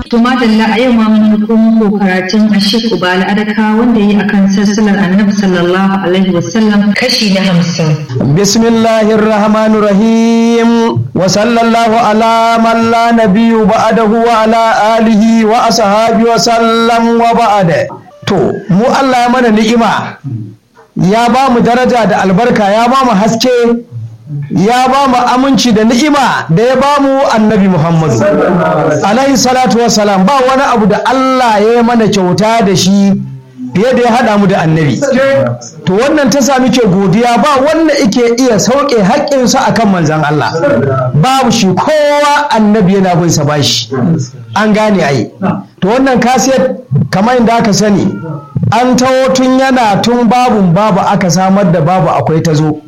To madalla a yau ma mun ko muku karatun Ashik Ubala Adaka wanda yi akan sassalar Annabi sallallahu alaihi wasallam kashi na hamsin. Bismillahir Rahmanir Rahim wa sallallahu ala man la nabiyyu ba'dahu wa ala alihi wa ashabi wa sallam wa ba'da. To mu Allah ya mana ni'ima ya ba mu daraja da albarka ya ba mu haske ya ba mu aminci da ni'ima da ya ba mu annabi Muhammadu alaihi salatu wassalam ba wani abu da Allah ya yi mana kyauta da shi fiye da ya haɗa mu da annabi to wannan ta sami ke godiya ba wanda ike iya sauke haƙƙinsa a kan manzan Allah babu shi kowa annabi yana bin sa bashi an gane ai to wannan kasiyar kamar inda aka sani an taho tun yana tun babun babu aka samar da babu akwai ta zo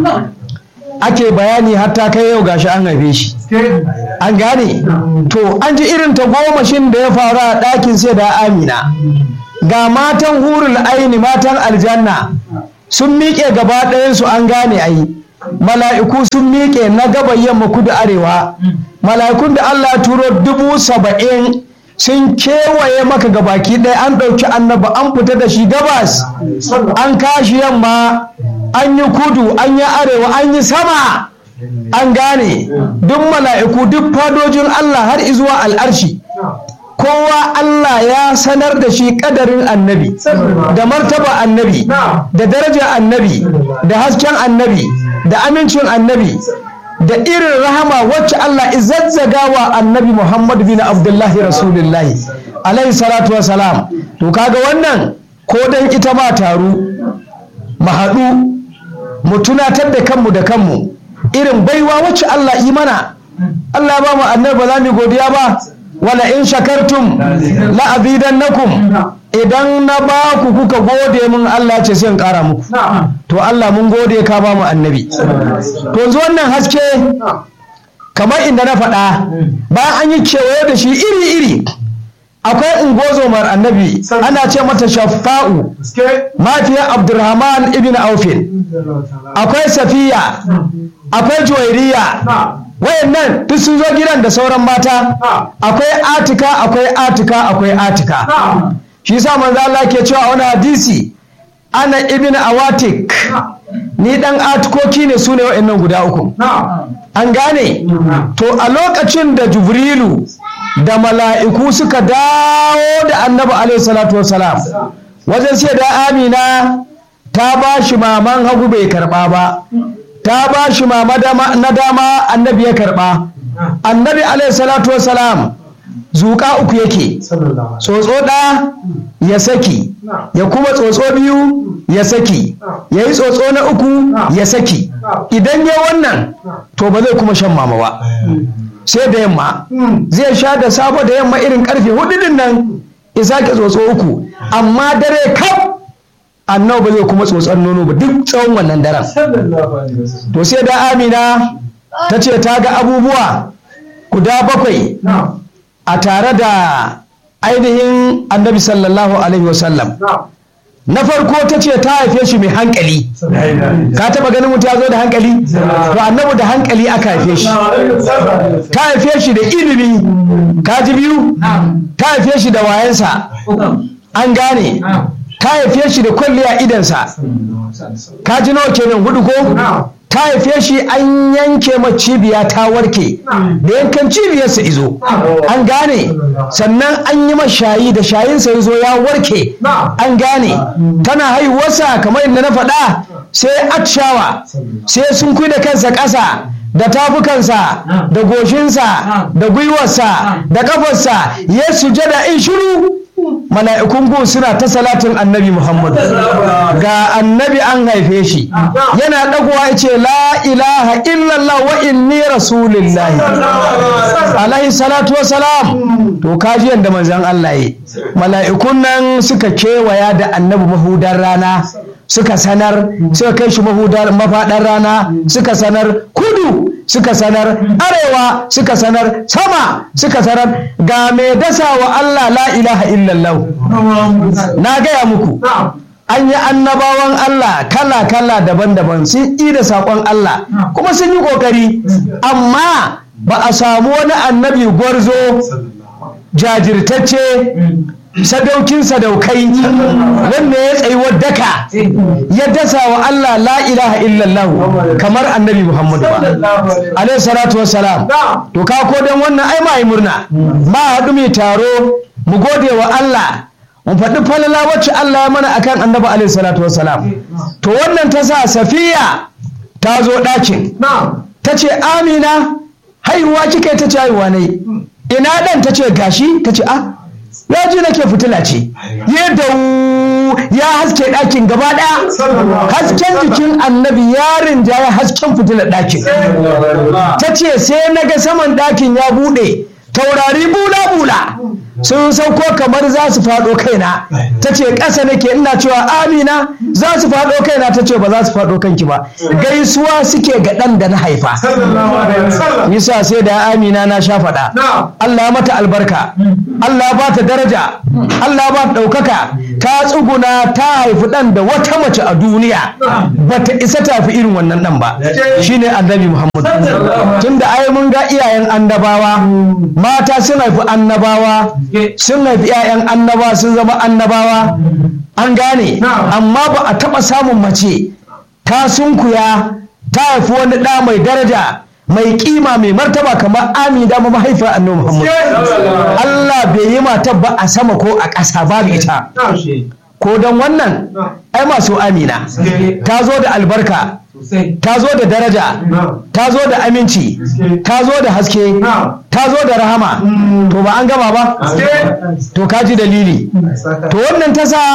ake bayani hatta kai yau gashi an haife shi an gane to an ji irin ta gomashin da ya faru a ɗakin sai da amina ga matan hurul aini matan aljanna sun miƙe gaba ɗayansu an gane ai mala'iku sun miƙe na gaban yamma kudu arewa mala'ikun da allah ya turo dubu saba'in sun kewaye maka gabaki ɗaya an ɗauki annaba an fita da shi gabas an kashi yamma an yi kudu an yi arewa an yi sama an gane duk mala'iku duk fadojin Allah har izuwa al'arshi kowa Allah ya sanar da shi kadarin annabi da martaba annabi da daraja annabi da hasken annabi da amincin annabi da irin rahama wacce Allah izazzaga wa annabi Muhammad bin Abdullahi Rasulullahi alaihi salatu wa salam to kaga wannan ko dan ita ma taru mu haɗu mu tunatar da kanmu da kanmu irin baiwa wacce Allah yi mana Allah ba mu annabi ba za mu godiya ba wala in shakartum la azidannakum idan na ba ku kuka gode mun Allah ce sai in ƙara muku to Allah mun gode ka ba mu annabi to yanzu wannan haske kamar inda na faɗa bayan an yi kewaye da shi iri-iri akwai ungozomar annabi ana ce mata shafa'u mafiya abdurrahman ibn aufin akwai safiya akwai juwairiya wayannan duk sun zo gidan da sauran mata akwai atika akwai atika akwai atika shi sa manzo Allah ke cewa wani hadisi ana ibn awatik ni dan atikoki ne su ne wa'annan guda uku an gane to a lokacin da jibrilu da mala'iku suka dawo da annabi alaihi salatu wasalam wajen sai da amina ta ba shi maman hagu bai karba ba ta ba shi mama na dama annabi ya karba annabi alaihi salatu wasalam zuƙa uku yake tsotso ɗaya ya saki ya kuma tsotso biyu ya saki ya yi tsotso na uku ya saki idan ya wannan to ba zai kuma shan mama ba sai da yamma zai sha da sabo da yamma irin karfe hudu din nan ya sake tsotso uku amma dare kaf annabi ba zai kuma tsotson nono ba duk tsawon wannan daren to sai da amina ta ce ta ga abubuwa guda bakwai a tare da ainihin annabi sallallahu alaihi wasallam na farko ta ce ta haife shi mai hankali ka taba ganin mutu ya zo da hankali to annabi da hankali aka haife shi ta haife shi da ilimi ka ji biyu ta haife shi da wayansa an gane ta haife shi da kwalliya idansa ka ji nawa kenan hudu ko ta haife shi an yanke ma cibiya ta warke da yankan cibiyarsa izo an gane sannan an yi shayi da shayinsa ya zo ya warke an gane tana haihuwarsa kamar yadda na faɗa sai atshawa sai sun da kansa ƙasa da tafukansa da goshinsa da gwiwarsa da ƙafarsa ya sujada in shiru mala'ikun gun suna ta salatin annabi muhammadu ga annabi an haife shi yana ɗagowa ya ce la ilaha illallah wa inni rasulillahi alaihi salatu wa salam to kaji yadda manzan Allah yi mala'ikun nan suka kewaya da annabi mahudar rana suka sanar suka kai shi mahudar mafaɗar rana suka sanar kudu suka sanar arewa suka sanar sama suka sanar ga mai dasa wa Allah la ilaha illallah na gaya muku an yi annabawan Allah kala-kala daban-daban sun yi da saƙon Allah kuma sun yi ƙoƙari amma ba a samu wani annabi gwarzo jajirtacce sadaukin sadaukai wanda ya tsayi daka ya dasa wa Allah la ilaha illallah kamar annabi Muhammadu ba alaihi salatu wassalam to ka ko dan wannan ai mai murna ma haɗu mai taro mu gode wa Allah mu faɗi falala wacce Allah ya mana akan annabi alaihi salatu wassalam to wannan ta sa safiya ta zo ɗakin ta ce amina haihuwa kika ta ce haihuwa ne ina ɗan ta ce gashi ta ce a ya ji nake fitila ce yadda ya haske ɗakin gaba ɗaya hasken jikin annabi yarin ja ya hasken fitilar ɗakin ta ce sai na ga saman ɗakin ya buɗe taurari bula-bula sun sauko kamar za su faɗo kaina ta ce ƙasa nake ina cewa amina za su faɗo kaina ta ce ba za su faɗo kanki ba gaisuwa suke ga ɗan da na haifa yasa sai da amina na sha faɗa Allah mata albarka Allah ba ta daraja Allah ba ta ɗaukaka ta tsuguna ta haifi ɗan da wata mace a duniya ba ta isa tafi irin wannan ɗan ba shine annabi Muhammad tunda ai mun ga iyayen annabawa mata sun haifi annabawa sun haifi 'ya'yan annabawa sun zama annabawa an gane amma ba a taɓa samun mace ta sunkuya ta haifi wani ɗa mai daraja mai kima mai martaba kamar amida ma mahaifar annabi muhammad Allah bai yi mata ba a sama ko a ƙasa babu ita ko don wannan ai masu amina ta zo da albarka ta zo da daraja ta zo da aminci ta zo da haske ta zo da rahama to ba an gama ba to ka ji dalili to wannan ta sa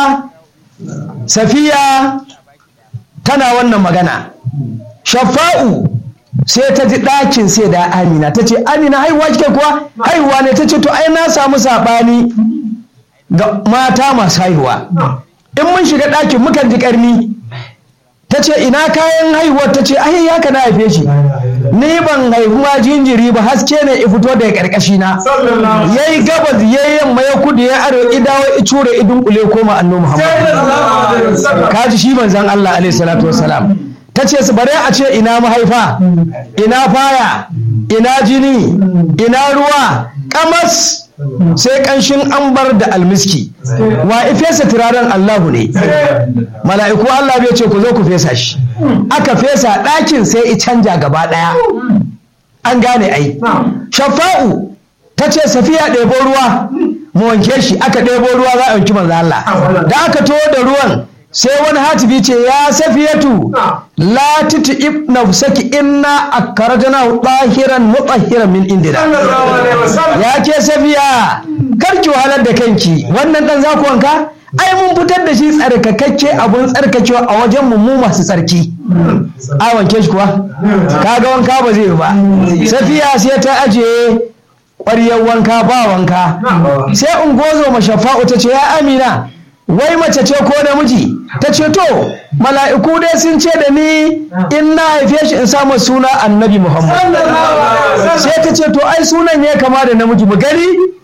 safiya tana wannan magana shafa'u sai ta ji ɗakin sai da amina ta ce amina haihuwa kike kuwa haihuwa ne ta ce to ai na samu saɓani ga mata masu haihuwa in mun shiga ɗakin mukan ji ƙarni ta ce ina kayan haihuwar ta ce ai ya ka na haife shi ni ban haihuwa jinjiri ba haske ne ya fito daga ƙarƙashi na ya yi gabas ya yi yamma ya kudu ya aro idawo ya cure idun kule koma anno muhammad kaji shi manzan allah alaihi salatu wasalam ta ce su bare a ce ina mahaifa ina faya ina jini ina ruwa kamas sai kanshin ambar da almiski wa ifesa turaren Allahu ne mala'iku Allah bai ce ku zo ku fesa shi aka fesa ɗakin sai i canja gaba ɗaya an gane ai shafa'u ta ce safiya ɗebo ruwa mu wanke shi aka ɗebo ruwa za a wanki manzo Allah da aka to da ruwan sai wani hatibi ce ya safiyatu la tuti nafsaki inna akarajana dahiran mutahhiran min indina ya ke safiya kar ki wahalar da kanki wannan dan za ku wanka ai mun fitar da shi tsarkakakke abun tsarkakewa a wajen mu mu masu tsarki a wanke shi kuwa kaga wanka ba zai yi ba safiya sai ta ajiye ƙwaryar wanka ba wanka sai ungozo mashafa'u ta ce ya amina wai mace ce ko namiji ta ce to mala'iku dai sun ce da ni in na haife shi in samu suna annabi muhammad sai ta ce to ai sunan ya kama da namiji mu gani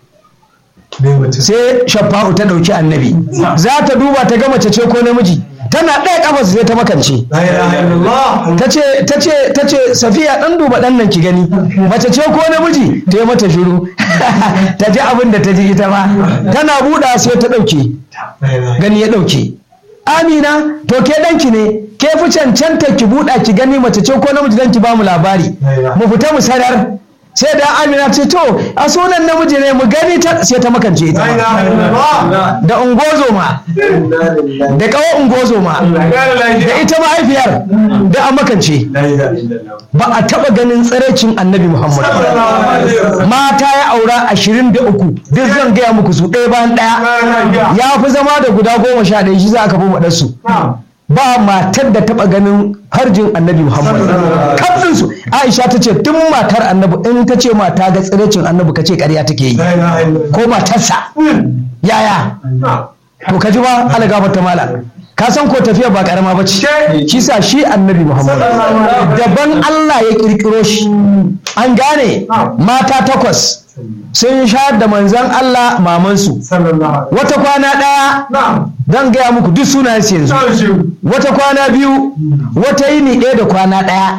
sai shafa'u ta ɗauki annabi za ta duba ta ga mace ce ko namiji tana ɗaya ƙafa sai ta makance ta ce safiya ɗan duba ɗan nan ki gani mace ce ko namiji ta yi mata shiru ta ji abin da ta ji ita ma tana buɗa sai ta ɗauke gani ya ɗauke amina to ke ɗanki ne ke fi cancanta ki buɗa ki gani mace ce ko namiji dan ki ba mu labari mu fita mu sanar sai da amina ce to a sunan namiji ne mu gani ta sai ta makance ita da ungozoma da kawo ungozoma da ita mahaifiyar da a makance ba a taba ganin tsiraicin annabi muhammad mata ya aura ashirin da uku duk zan gaya muku su ɗaya bayan ɗaya ya fi zama da guda goma sha ɗaya shi za a kafa maɗarsu ba matar da taba ganin harjin annabi muhammad kafin su aisha ta ce tun matar annabi in ta ce mata ga tsirecin annabi ka ce ƙarya take yi ko matarsa yaya to ka ji ba algafar ta mala ka san ko tafiya ba karama ba ce shi sa shi annabi muhammad daban allah ya kirkiro shi an gane mata takwas sun sha da manzan Allah mamansu wata kwana ɗaya zan gaya muku duk sunayen yanzu wata kwana biyu wata yini ɗaya da kwana ɗaya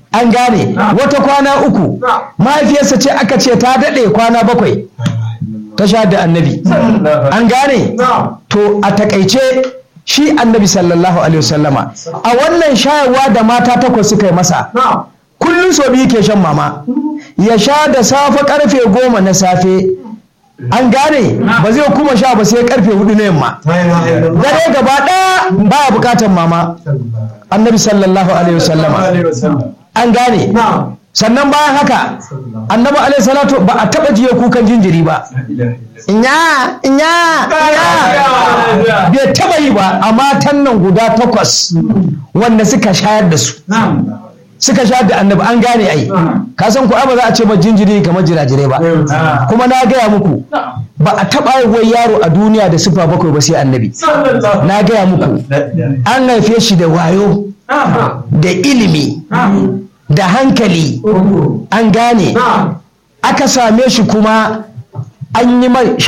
an gane wata kwana uku mahaifiyarsa ce aka ce ta daɗe kwana bakwai ta sha da annabi an gane to a takaice shi annabi sallallahu alaihi wasallama a wannan shayarwa da mata takwas suka yi masa kullum so biyu ke shan mama ya sha da safe karfe goma na safe an gane ba zai kuma sha ba sai karfe hudu na yamma dare gaba ɗaya baya bukatar mama annabi sallallahu alaihi wasallama an gane sannan bayan haka annabi alaihi salatu ba a taba jiya kukan jinjiri ba inya inya inya bai taba yi ba a matan nan guda takwas wanda suka shayar da su suka shayar da annabi an gane ai ka san ku ba za a ce ba jinjiri kamar jirajirai ba kuma na gaya muku ba a taba wai yaro a duniya da sifa bakwai ba sai annabi na gaya muku an haife shi da wayo da ilimi da hankali an gane aka same shi kuma an yi mai